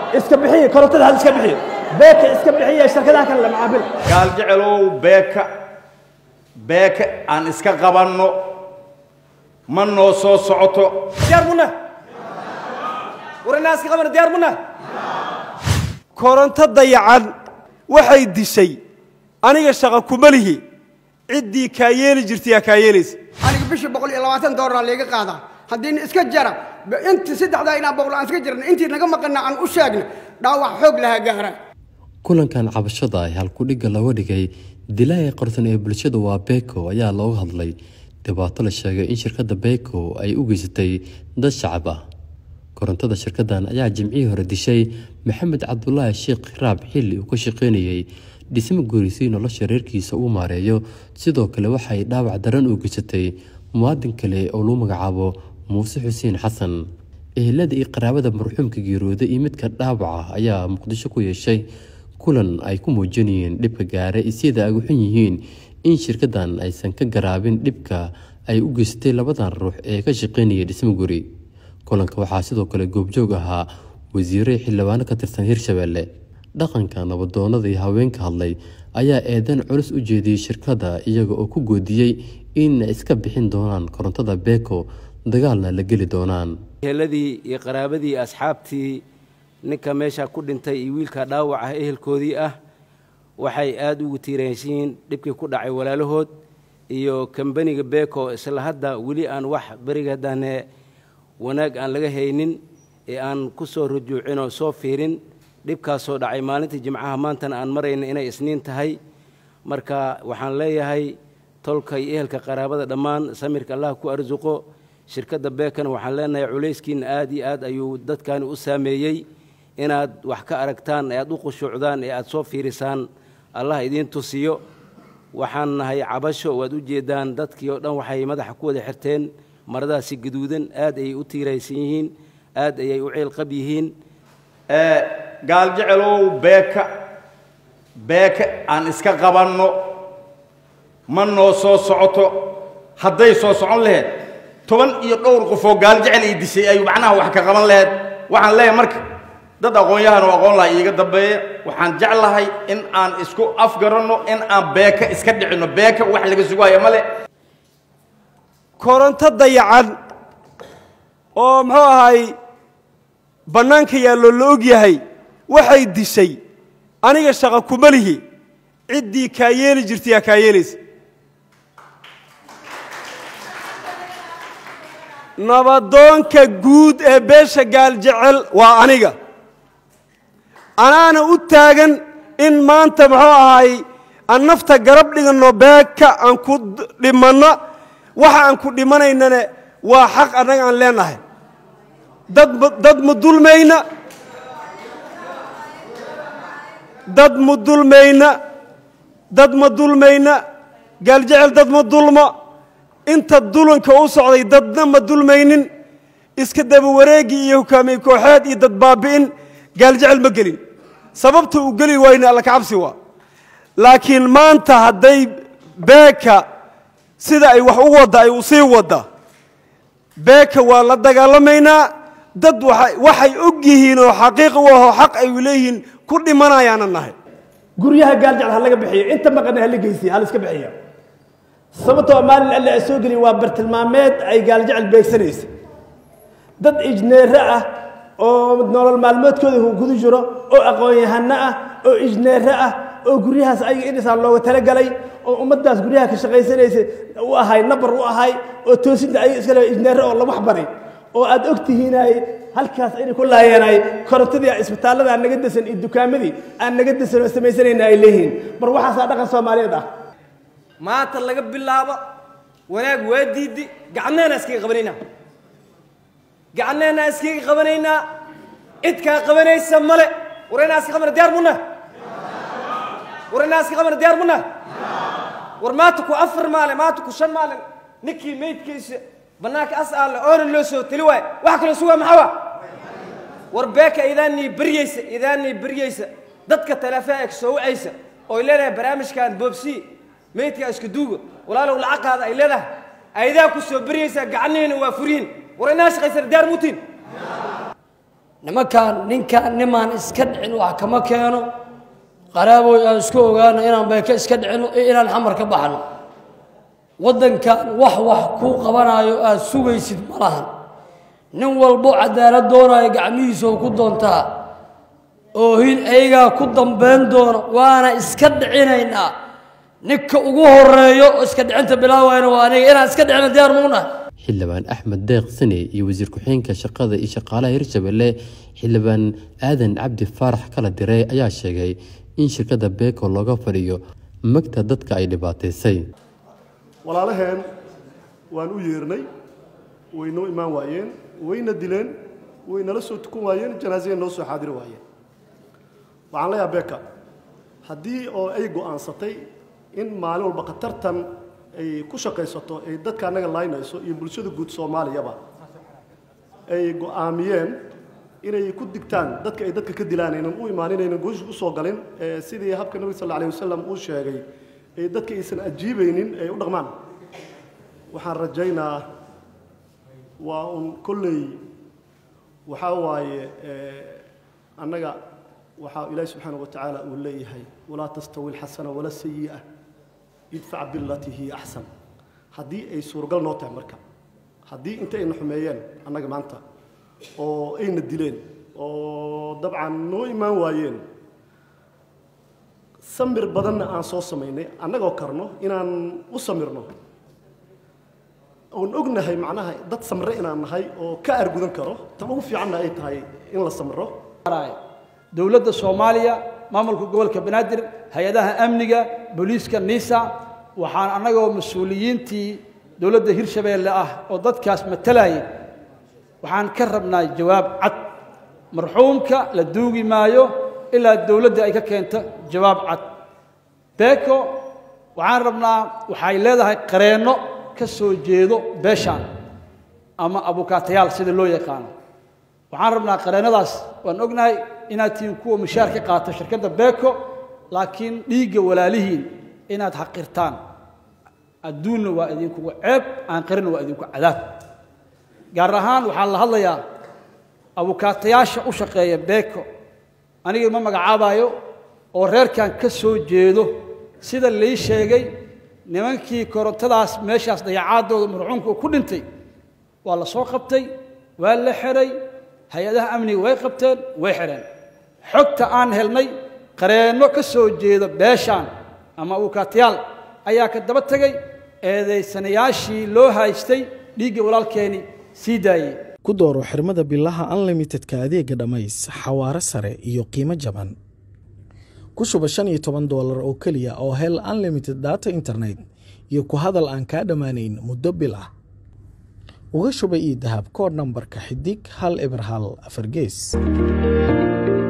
iska bixiya korontada hal iska bixiya beeka iska bixiya shirkadaha kale la macaamil gaal jecelow beeka beeka aan iska qabanno ma noo soo socoto diyaar muna warana iska qabana diyaar muna koronto dayacan waxay dishay aniga shaqa kuma lihi ciddii kaa yeeli jirtay yaa kaa yeelaysa aniga bishii boqol iyo labaatan doolar layga qaadaa haddiina iska jara intii saddexdaa inaan boqol aan iska jirna intii naga maqana aan u sheegna dhaawac xoog lahaa gaara kulankan cabashada ee halkudhigga looga dhigay dilaaga qorsan ee bulshada waa beko ayaa looga hadlay dhibaato la sheegay in shirkadda beko ay u geysatay dad shacab ah korontada shirkaddan ayaa jimcihii hore dishay maxamed cabdulaahi sheekh raab xilli uu ka shaqaynayay dhismo guurisay nolosha reerkiisa uu maareeyo sidoo kale waxay dhaawac daran u geysatay muwaadin kale oo lagu magacaabo muuse xuseen xasan ehelada iyo qaraabada marxuumka geerooda iyo midka dhaawaca ayaa muqdisho ku yeeshay kulan ay ku muujinayeen dhibka gaare isyada ay uxun yihiin in shirkaddan aysan ka garaabin dhibka ay u geysatay labadan ruux ee ka shaqaynaya dhismo guri kulanka waxaa sidoo kale goobjoog ahaa wasiire xildhibaano ka tirsan hirshabeelle dhaqanka nabadoonada iyo haweenka hadlay ayaa eedan culus u jeediyey shirkadda iyaga oo ku goodiyey in ay iska bixin doonaan korontada beko dagaalna la geli doonaan eheladii iyo qaraabadii iyo asxaabtii ninka meesha ku dhintay iyo wiilka dhaawac ah ehelkoodii ah waxay aada ugu tiiraansiyiin dhibkii ku dhacay walaalahood iyo kambaniga beko isla hadda weli aan wax berigadane wanaag aan laga haynin ee aan ku soo rujuucin oo soo fiirin dhibkaasoo dhacay maalintii jimcaha maantana aan marayna inay isniin tahay marka waxaan leeyahay tolka iyo ehelka qaraabada dhammaan samirka allah ku arsuqo shirkadda beekana waxaan leenahay culayskiina aad iyo aad ayuu dadkani u saameeyey inaad wax ka aragtaan ee aad u qushuucdaan ee aad soo fiirisaan allah idiin tusiyo waxaan nahay cabasho waad u jeedaan dadkii oo dhan waxay madaxa ku wada xirteen maradaasi gaduudan aad ayay u tiiraysan yihiin aad ayay u ciilqab yihiin gaal jecelow beeka beeka aan iska qabanno ma noo soo socoto hadday soo socon laheyd toban iyo dhowr qofoo gaal jecel ii dishay ayuu macnaha wax ka qaban laheyd waxaan leeyahay marka dad aqoon-yahan oo aqoon laha iiga dambeeya waxaan jeclahay in aan isku afgaranno in aan beeka iska dhicinno beeka wax laga sugaayo male koronto dayacan oo muxuu ahay bannaanka yaallo la og yahay waxay dishay aniga shaqa kuma lihi ciddii kaa yeeli jirtay yaa kaa yeelaysa nabadoonka guud ee beesha gaaljecel waa aniga anaana u taagan in maanta muxuu ahay aan nafta garab dhiganno beeka aan ku dhimanno waxa aan ku dhimanaynane waa xaq annaga aan leenahay dad dad ma dulmayna dad ma dulmayna dad ma dulmayna gaaljecel dad ma dulmo inta dulanka u socday dadna ma dulmaynin iska daba wareegii iyo hogaamiye kooxeed iyo dad baabi'in gaaljecel ma gelin sababta uu geli wayna alla kacabsi waa laakiin maanta hadday beeka sida ay wax u wadda ay u sii wadda beeka waa la dagaalamaynaa dad waxay og yihiin oo xaqiiqa u ahoo xaq ay leeyihiin ku dhimanayaana nahay guryaha gaaljecel ha laga bixiyo inta maqana hala geysiya hala iska bixiya sababtoo maalin alle ay soo geliya waa bartilmaameed ay gaaljecel beegsanaysa dad ijneere ah oo nolol maalmoodkooda gudu jiro oo aqoon-yahano ah oo ijneere ah oo guryahaas ayaga indhisaan looga talagalay oo ummaddaas guryaha ka shaqaysanaysa u ahay nabar u ahay oo toosinta ayaga iska le ijneere oo lawax baray oo aad og tihiinay halkaas inay ku laayeenay korontadii isbitaallada aan naga desan iyo dukaamadii aan naga desan oo samaysanayna ay leeyihiin mar waxaasaa dhaqan soomaaliyeed ah maanta laga bilaabo wanaag waa diidi gacnahana iskaga qabanaynaa gacnahana iskaga qabanaynaa cidkaa qabanaysa male warayna iska qabana diyaar muna warayna iska qabana diyaar muna war maanta ku afar maalin maanta ku shan maalin ninkii meydkiisa bannaanka as aale oona loo soo teli waayo waxa kaloo sugaa maxaa waa war beeka idaanii beryeysa idaanii beryeysa dadka telefoonka soo wacaysa oo leedahay barnaamijkan boobsi meydka iska duuga walaalow lacaqaada ay leedahay aydaa ku soo beryeysaa gacnihiina waa furiin war inaa shaqaysana diyaar muutiin nimankaan ninkaan nimaan iska dhicin wax kama keeno qaraaboy aan isku ogaano inaan beeke iska dhicino iyo inaan xamar ka baxno waddankan wax wax kuu qabanayo aada sugaysid ma lahan nin walbo cadaalad doonayo gacmihiisa oo ku doontaa oohin ayagaa ku dambayn doona waana iska dhicinaynaa ninka ugu horeeyo oo iska dhicinta bilaawayna waa aniga inaan iska dhicino diyaar muunahay xildhibaan axmed deeq sane iyo wasiir ku-xigeenka shaqada iyo shaqaalaha hirshabelle xildhibaan aadan cabdi faarax kala dire ayaa sheegay in shirkadda beeko looga fadhiyo magta dadka ay dhibaataysay walaalaheen waan u yeernay way noo imaan waayeen wayna dileen way nala soo tukan waayeen janaasaya noo soo xaadiri waayeen waxaan leeyaha beeka haddii oo ay go'aansatay in maalin walba khatartan ay ku shaqaysato ay dadka annaga laaynayso iyo bulshada guud soomaaliyaba ay go'aamiyeen inay ku digtaan dadka ay dadka ka dilaan aynan u imaan inaynan goosha u soo galin ee sidii habka nabiga sal alla alayh wasalam uu sheegay ee dadka aysan ajiibaynin ay u dhaqmaan waxaan rajaynaa waa un kolley waxaa waaye annaga waxaa ilaahi subxaanahu watacaala uu leeyahay walaa tastawi alxasana wala sayi'a idfac bilatii hiya axsan haddii ay suuragal noo tahay marka haddii inta ayna xumeeyeen annaga maanta oo ayna dileen oo dabcan noo imaan waayeen samir badanna aan soo samaynay annagoo karno inaan u samirno oon ognahay macnaha dad samre inaan nahay oo ka argudan karo tan ugu fiicanna ay tahay in la samro dowladda soomaaliya maamulka gobolka banaadir hay-adaha amniga booliiska nisa waxaan annagoo mas-uuliyiintii dowladda hirshabeelle ah oo dadkaas matalayay waxaan ka rabnaa jawaab cad marxuumka la duugi maayo ilaa dowladda ay ka keento jawaab cad beeko waxaan rabnaa waxay leedahay qareenno ka soo jeedo beeshaan ama abukaatayaal sida loo yaqaano waxaan rabnaa qareennadaas waan ognahay inaad tihiin kuwa mushaar ka qaata shirkadda beeko laakiin dhiigga walaalihiin inaad xaqirtaan adduunna waa idinkugu ceeb aan qarinna waa idinku cadaab gaar ahaan waxaan la hadlayaa abukaatayaasha u shaqeeya beeko aniga ma magacaabayo oo reerkan ka soo jeedo sida lii sheegay nimankii korontadaas meeshaas dayacaadooda marxuumka ku dhintay waa la soo qabtay waa la xeray hay-adaha amniga way qabteen way xidheen xogta aan helnay qareenno ka soo jeeda beeshaan ama abukaatayaal ayaa ka daba tegay eedaysanayaashii loo haystay dhiigga walaalkeeni sii daayey ku dooro xirmada bilaha unlimitedka adeega dhammays xawaare sare iyo qiimo jaban ku shuba shan iyo toban doolar oo keliya oo hel unlimited data internet iyo ku hadal aan kaa dhammaanayn muddo bil ah uga shuba io dahab koodh nambarka xidig hal eber hal afar gees